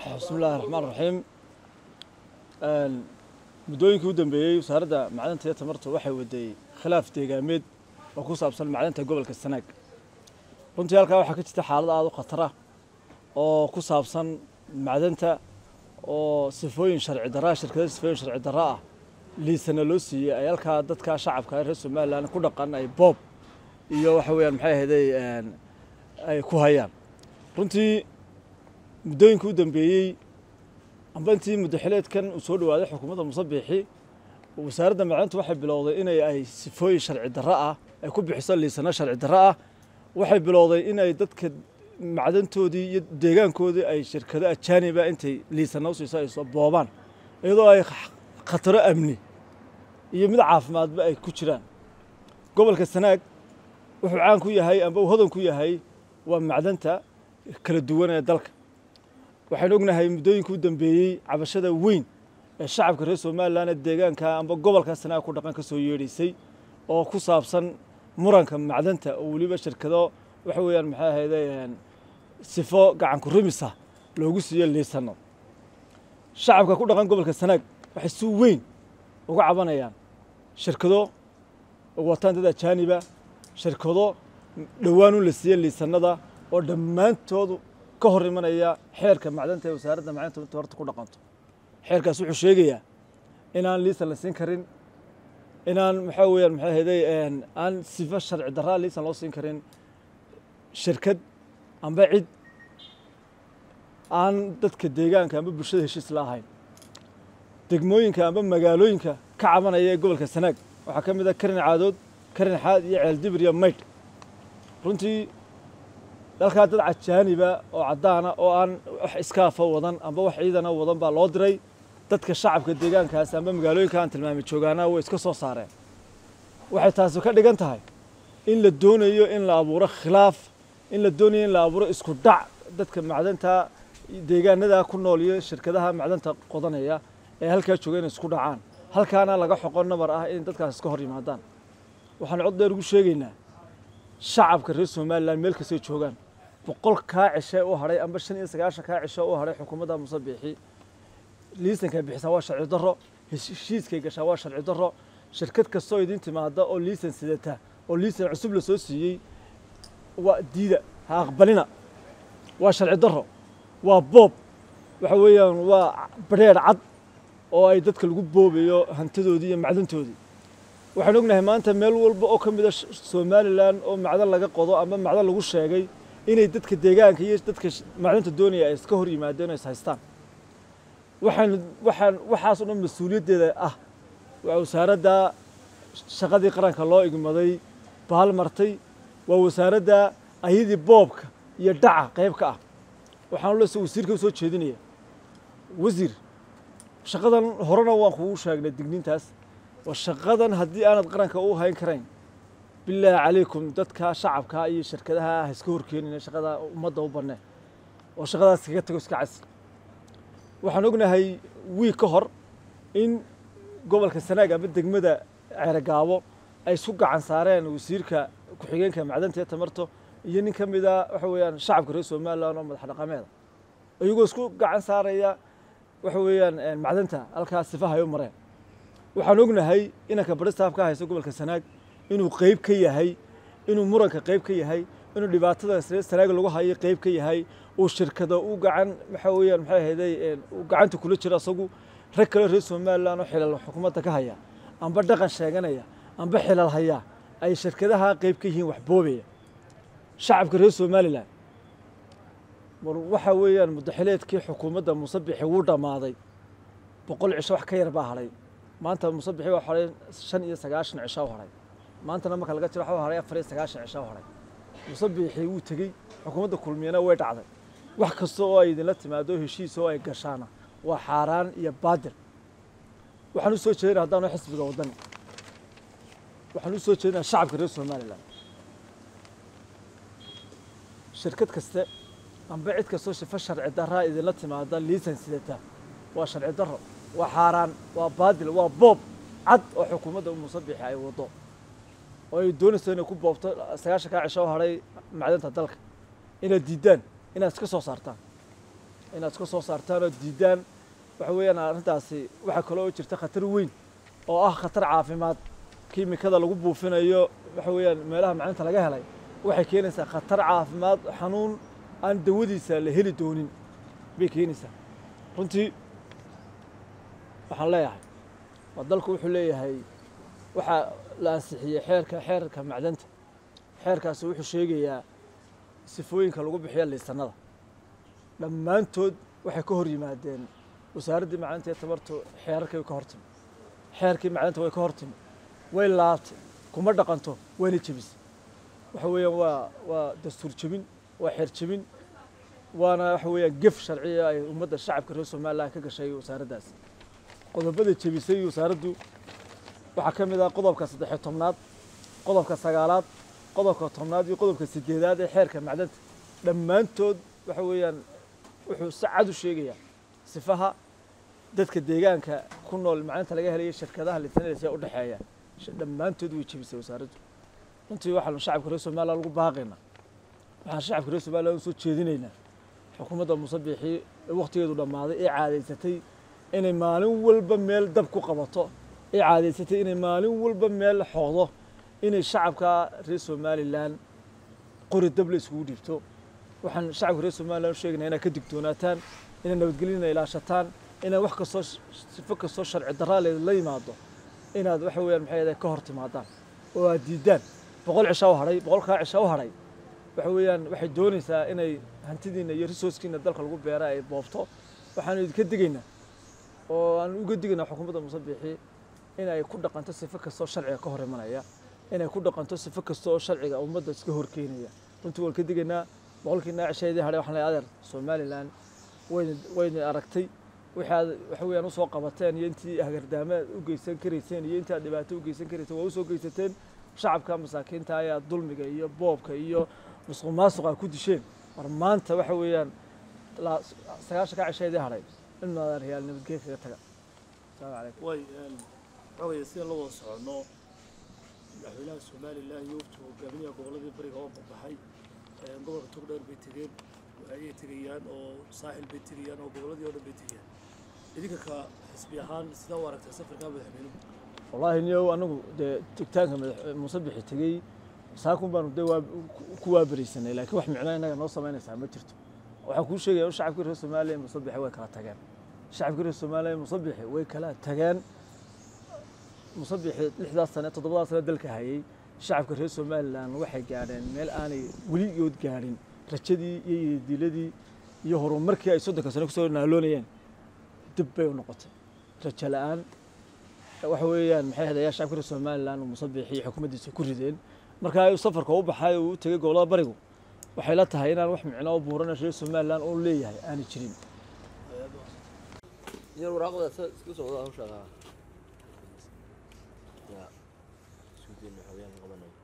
bismi illaahi raxmaan raxiim muddooyinkii u dambeeyey wasaaradda macdanta iyo tamarta waxay waday khilaaf deegaameed oo ku saabsan macdanta gobolka sanaag runtii halkaa waxaa ka jirta xaalad aada u khatara oo ku saabsan macdanta oo sifooyin sharci darraa shirkada sifooyin sharci darra ah liisana loo siiyey ay halkaa dadka shacabka reer somalilan ku dhaqan ay boob iyo waxa weeyaan maxay ahayday ay ku hayaan runtii muddooyinkii u dambeeyey amba intii muddaxileedkan uu soo dhawaaday xukuumadda musabixi wasaaradda macdanta waxay bilowday inay ay sifooyin sharci darro ah ay ku bixiso liisano sharci darro ah waxay bilowday inay dadka macdantoodii iyo deegaankoodii ay shirkado ajaaniba intay liisana u siiso ay soo boobaan iyadoo ay khataro amni iyo mid caafimaadba ay ku jiraan gobolka sanaag wuxuu caan ku yahay amba uu hodan ku yahay waa macdanta kala duwan ee dalka waxaynu ognahay muddooyinkii u dambeeyey cabashada weyn ee shacabka reer somalilan ee deegaanka amba gobolka sanaag ku dhaqan ka soo yeedhaysay oo ku saabsan muranka macdanta oo weliba shirkado waxa weeyaan maxay ahayde sifo gacanku rumisa loogu siiyo liisano shacabka ku dhaqan gobolka sanaag waxay si weyn uga cabanayaan shirkado wataan dad ajaaniba shirkado dhowaan u la siiye liisanada oo dhammaantoodu ka hor imanaya xeerka macdanta ee wasaaradda macdanta tamarta ku dhaqanto xeerkaas wuxuu sheegayaa inaan liisan la siin karin inaan maxaa weeyaan maxay ahayday aan sifo sharci darraa liisan loo siin karin shirkad amba cid aan dadka deegaanka amba bulshada heshiis la ahayn degmooyinka amba magaalooyinka ka cabanaya ee gobolka sanaag waxaa ka mid ah karin caadood karin xaad iyo ceeldibir iyo maydh runtii dalkaa dad cajaaniba oo caddaana oo aan wax iskaafa wadan amba wax ciidana wadan baa loo diray dadka shacabka deegaankaas amba magaalooyinka aan tilmaamay joogaana way iska soo saareen waxay taasi ka dhigan tahay in la doonayo in la abuuro khilaaf in la doonayo in la abuuro isku dhac dadka macdanta deegaanada ku nool iyo shirkadaha macdanta qodanaya ee halkaa jooga inay isku dhacaan halkaana laga xoqo nabar ah in dadkaas iska hor yimaadaan waxaan cod dheer ugu sheegaynaa shacabka reer somalilan meel kastay joogaan boqol kaa cishe u hadhay amba shan iyo sagaashan kaa cishe u hadhay xukuumadda musabixi liisankay bixisaa waa sharci darro heshiiskay gashaa waa sharci darro shirkad kastoo idin timaada oo liisan sidata oo liisan cusub la soo siiyey waa diida ha aqbalina waa sharci darro waa boob waxa weeyaan waa badheer cad oo ay dadka lagu boobayo hantidoodii iyo macdantoodii waxaan ognahay maanta meel walba oo ka mid a somalilan oo macdan laga qodo ama macdan lagu sheegay inay dadka deegaanka iyo dadka macdanta doonaya ay iska hor yimaadeen oo is haystaan waxaan waxaan waxaas o dhan mas-uuliyaddeeda ah waa wasaaradda shaqadii qaranka loo igmaday baal martay waa wasaaradda ayadii boobka iyo dhaca qayb ka ah waxaan le wasiirka u soo jeedinaya wasiir shaqadan horena waan kugu sheegnay digniintaas waa shaqadan haddii aanad qaranka u hayn karayn bilaahi calaykum dadka shacabka iyo shirkadaha ha iska horkeenina shaqada ummadda u banne oo shaqadaas kaga tago iska casi waxaan ognahay wiig ka hor in gobolka sanaag ama degmada ceerogaabo ay isku gacan saareen wasiirka ku-xigeenka macdanta iyo tamarto iyo nin ka mid a waxa weeyaan shacabka reer somalilan oo madax dhaqameeda iyagoo isku gacan saaraya waxa weeyaan macdanta halkaas sifaha ay u mareen waxaan ognahay inanka baristaaf ka haysta gobolka sanaag inuu qeyb ka yahay inuu muranka qeyb ka yahay inuu dhibaatada sanaag lagu hayo qeyb ka yahay uu shirkado u gacan waxa weeyaan maxay ahayday uu gacanta kula jiro asagu rag kale reer somalilan oo xilal xukuumadda ka haya amba dhaqan sheeganaya amba xilal haya ay shirkadaha qeyb ka yihiin wax boobaya shacabka reer somalilan war waxa weeyaan muddaxileedkii xukuumadda musabixi wuu dhammaaday boqol cisho wax ka yar baa hadhay maanta musabixi waa hadhay shan iyo sagaashan cisho u hadhay maantana marka laga jiro waxa hadhay afar iyo sagaashan cisho u hadhay musabixi wuu tegey xukuumadda kulmiyana way dhacday wax kasta oo ay idinla timaado heshiis oo ay gashaana waa xaaraan iyo baadil waxaan u soo jeedina haddaanu xisbiga waddani waxaan u soo jeedinaa shacabka reer somalilan shirkad kaste amba cid kastoo shifo sharci darraa idinla timaada liisan sidata waa sharci darro waa xaaraan waa baadil waa boob cad oo xukuumadda musabixi ay waddo oo ay doonayso inay ku boobto sagaashan kaa cisho hadhay macdanta dalka inaad diiddaan inaad iska soo saartaan inaad iska soo saartaan oo diidaan waxa weeyaan arrintaasi waxaa kaloo jirta khatar weyn oo ah khatar caafimaad kiimikada lagu buufinayo waxa weeyaan meelaha macdanta laga helay waxay keenaysaa khatar caafimaad xanuun aan dawadiisa la heli doonin bay keenaysaa runtii waxaan leeyahay waa dalku wuxuu leeyahay waxaa la ansixiyey xeerka xeerka macdanta xeerkaasi wuxuu sheegayaa sifooyinka lagu bixiyo liisanada dhammaantood waxay ka hor yimaadeen wasaaraddii macdanta ee tabartu xeerarkii way ka hor timi xeerkii macdanta way ka hor timi way laabtay kuma dhaqanto wayna jebisay waxa weeyaan waa waa dastuur jebin waa xeer jebin waana waxa weeyaan gef sharciya ay ummadda shacabka reer somaliland ka gashay wasaaraddaas qodobada jebisay wasaaraddu waxaa ka mid ah qodobka saddexiyo tobnaad qodobka sagaalaad qodobka tobnaad iyo qodobka sideedaad ee xeerka macdanta dhammaantood waxa weeyaan wuxuu si cad u sheegayaa sifaha dadka deegaanka ku nool macdanta laga helaya shirkadaha lisanadaysa ee u dhexeeya dhammaantood way jebisay wasaaraddu runtii waxaanu shacabka reer somaliland lagu baaqaynaa waxaan shacabka reer somaliland usoo jeedinaynaa xukuumadda musabixii ee wakhtigeedu dhammaaday ee caadaysatay inay maalin walba meel dab ku qabato ee caadaysatay inay maalin walba meel xooqdo inay shacabka reer somalilan qori dab la iskugu dhiibto waxaan shacabka reer somaliland u sheegaynaa inaad ka digtoonaataan inay nabadgelyana ilaashataan inaad wax kastoo sifo kastoo sharci darraa la yimaado inaad waxa weeyaan maxay ahayd ka hor timaadaan oo aad diidaan boqol cisha u hadhay boqolkaa cisha u hadhay waxa weeyaan waxay doonaysaa inay hantidiina iyo resourcekiina dalka lagu beera ay boobto waxaanu idinka digaynaa oo aan uga digaynaa xukuumadda musabixi inay ku dhaqanto sifo kastoo sharciga ka hor imanaya inay ku dhaqanto sifo kasta oo sharciga ummadda iska horkeenaya runtii waan ka digaynaa boqolkiina cishaydii hadhay waxaan leeyahay adeer somaliland wayna wayna aragtay waxaad waxa weeyaan usoo qabateen iyo intii hagardaamaad u geysan karayseen iyo intii aad dhibaato u geysan karayseen waa usoo geysateen shacabka masaakiinta ayaa dulmiga iyo boobka iyo musuq maasuqa ku disheen war maanta waxa weeyaan sagaashan ka cishaydii hadhay in madaaryaal nabadgeen kaga taga asalaamu calaykum way xogaya sidaan la wada soconno madaxweynaha somalilan iyo waftu hogaamiyaha gobolladii bariga oo baxbaxay gobolka togdheer bay tegeen ayay tegayaan oo saaxil bay tegayaan oo gobolladii oo dhan bay tegayaan idinka ka xisbi ahaan sidaa u aragtaa safarkaa madaxweynuhu wallaahi niyow anagu dee tegtaanka madax musabixi tegey saakun baanu dee waa ku waaberisanay laakiin wax micno innaga noo samaynaysaa ma jirto waxaan kuu sheegaya in shacabkii reer soomaaliya musabixi way kala tageen shacabkii reer soomaaliya musabixi way kala tageen musabixi lixdaas sane toddobadaas sane dalka hayay shacabka reer somaliland waxay gaadheen meel aanay weligood gaadhin rajadii iyo yediiladii iyo horumarkii ay soddonka sane kusoo naaloonayeen dib bay u noqotay rajo la-aan waxa weeyaan maxay hadayaa shacabka reer somaliland musabixi iyo xukuumaddiisa ku rideen markaa ayuu safarka u baxay uu u tegey gobollada barigu waxay la tahay inaan wax micno oo buuran reer somaliland uu leeyahay aanay jirin yar waraaqda isku socda hawsha ya isku dayna xogayaan qabanay